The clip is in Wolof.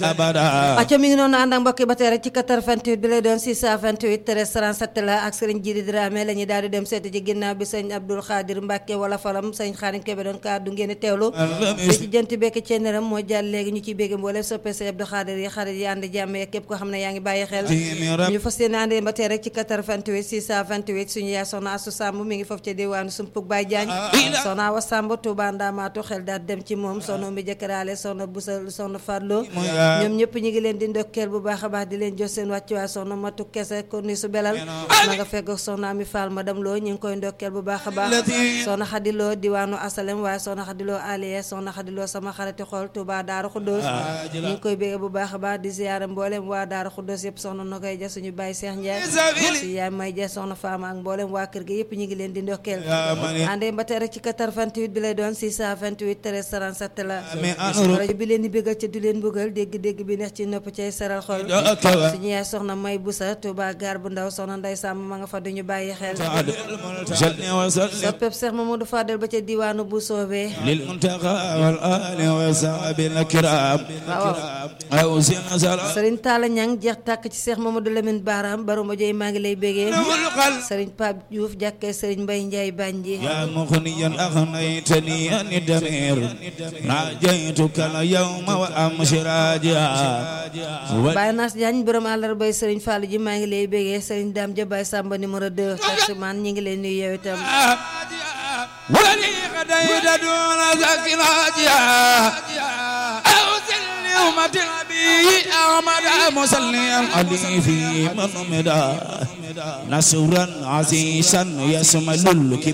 abada acca mi ngi noonu ànd ak mbokki ba tey rek ci 88 bi lay doon 628 13 37 la ak sëriñ Jidi Dramé la ñuy daal di dem seeti ci ginnaaw bi sëñ Abdoul Khadir Mbacke wala falam sëñ Xaadim Kebe doon kàddu ngeen di teewlu fii ci jënt bekk ceeneram moo jàll léegi ñu ciy bégg mboolem soppe sëñ Abdoul Khadir yi xarit yi ànd jàmm yeeg képp ko xam ne yaa ngi bàyyi xel ñu fas yéene ànd ba tey rek ci 88 628 suñu yaay soxna Asu Samb mi ngi foofu ca diwaanu Sumpug Baye Diagne soxna Awa Samb Touba Ndamaatu xel daal dem ci moom soxna Umbi Jëkkëraale soxna Busa soxna Fadlo ñoom ñëpp ñi ngi leen di ndokkeel bu baax a baax di leen jox seen wàccuwaay soxna matu kese ko ni su belal ma nga fekk soxna Ami Fall madame Lo ñu ngi koy ndokkeel bu baax a baax soxna xadiloo diwaanu asalem waaye soxna xadiloo aliye soxna xadiloo sama xarati xool Touba Daaru Xuddoos ñu ngi koy bégge bu baax a baax di ziyaare mboolem waa Daaru Xuddoos yëpp soxna na koy ja suñu bàyyi Seex Njaay si yaay may ja soxna Faama ak mboolem waa kër gi yëpp ñu ngi leen di ndokkeel àndee ba tey rek ci 88 bi lay doon 628 13 37 la rajo bi leen di bégal ca du leen bëggal dégg-dégg bi neex ci nopp cay saral xol suñu yaay soxna may busa Touba gaar bu ndaw soxna nday sàmm ma nga fa duñu bàyyi xel soppeb Seex Mamadou Fadel ba ca diwaanu bu soobee lil muntaqa wal ali wa sahbil kiram waaw sëriñ Talla Ñang jeex tàkk ci Seex Mamadou Lamine Baram baruma joy maa ngi lay bégee sëriñ Pape Diouf jàkkee sëriñ Mbay Njaay Banji يا مغنيا أغنيتني عن الدمير ناجيتك اليوم وأمس راجعا Baye Nass Diagne borom àllarbay sëriñ Fallou ji maa ngi lay bégee sëriñ Dame Dia Baye Samba numéro 2 taximan ñi ngi lay nuyu yow itam ولي غديت دون ذاك راجعا أوصل لأمة النبي أحمد مسليا علي في من مدى نصرا عزيزا يسمى